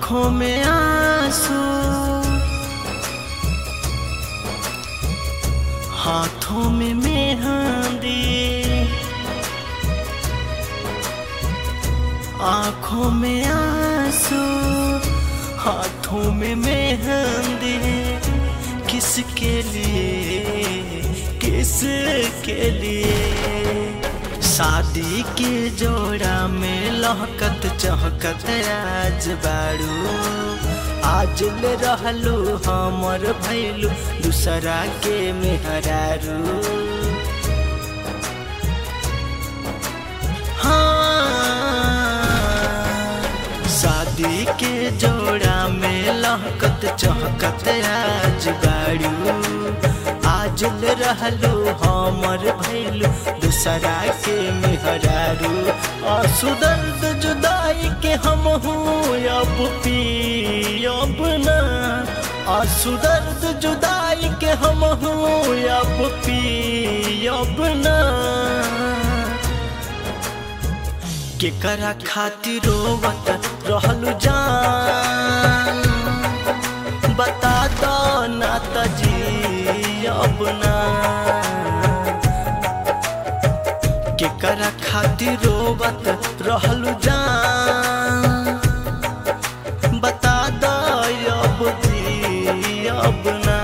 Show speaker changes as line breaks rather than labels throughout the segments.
आँखों में आंसू हाथों में मेहंदी आँखों में आंसू हाथों में मेहंदी किसके लिए किसके लिए शादी के जोड़ा में लहकत चहकत आज बारू आज ले रहलू हमर भैलू दूसरा के मेहरारू हाँ शादी के जोड़ा में लहकत चहकत आज बारू आज ले रहलू हमर भैलू दूसरा के मेहरारू आंसू दर्द जुदाई के हम हूँ अब पी अब ना आंसू दर्द जुदाई के हम हूँ अब पी अब ना के करा खातिर रोवत रहलू जान बता दो ना तजी अब ना के करा खातिर रोवत रहलू जान बता दो अब जी अब ना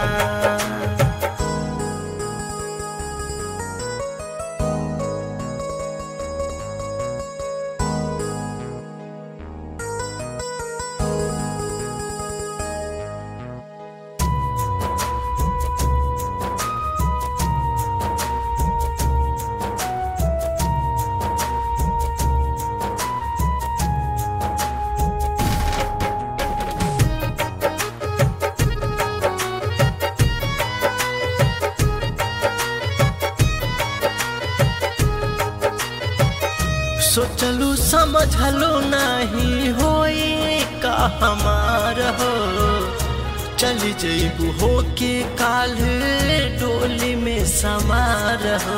सोचलू समझलू नहीं होई का हमार हो चली जईबू हो के काल डोली में समार हो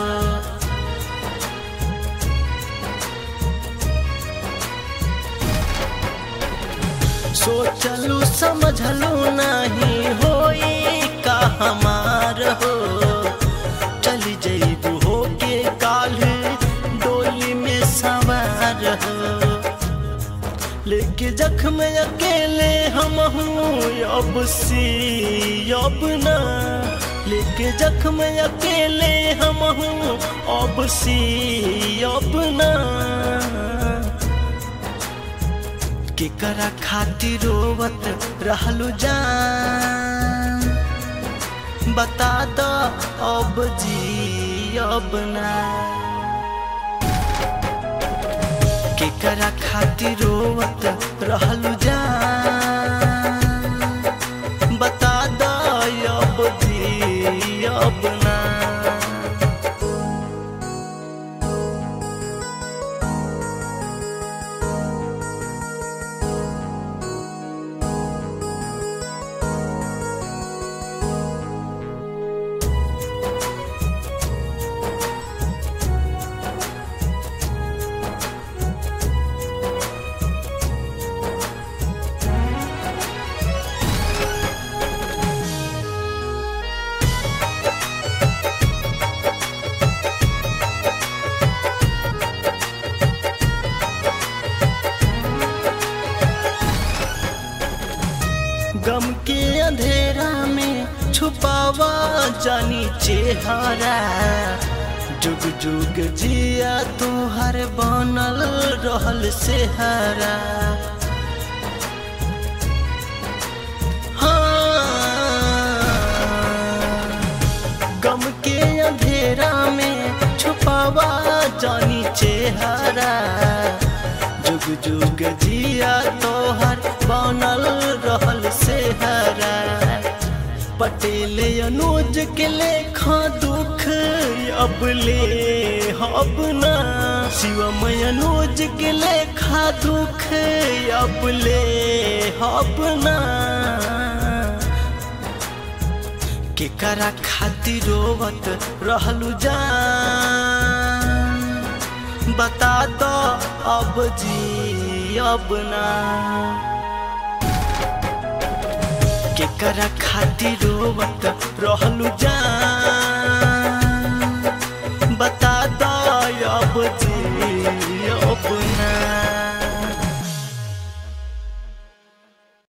सोचलू समझलू नहीं होई का हमार हो चली जईबू हो के काल डोली में सवार हो लेके जख्म अकेले हम हूँ अब सी अब ना लेके जख्म अकेले हम हूँ अब सी अब ना के करा खातिर रोवत रहलू जान बता दो अब जी अब ना के करा खातिर रोवत रहलू जान बता दो अब जी अब ना गम के अंधेरा में छुपावा जानी चेहरा जुग जुग जिया तुहर बनल रहल से हरा हाँ, गम के अंधेरा में छुपावा जानी चेहरा जुग जुग जिया तोहर बनल रहल से हरा पटेल अनुज के लेखा दुख अब ले अब ना शिवम अनुज के लेखा दुख अब ले अब ना के करा खातिर रोवत रहलू जान बता दो अब जी अब ना केकरा खातिर रोवत रहलू जान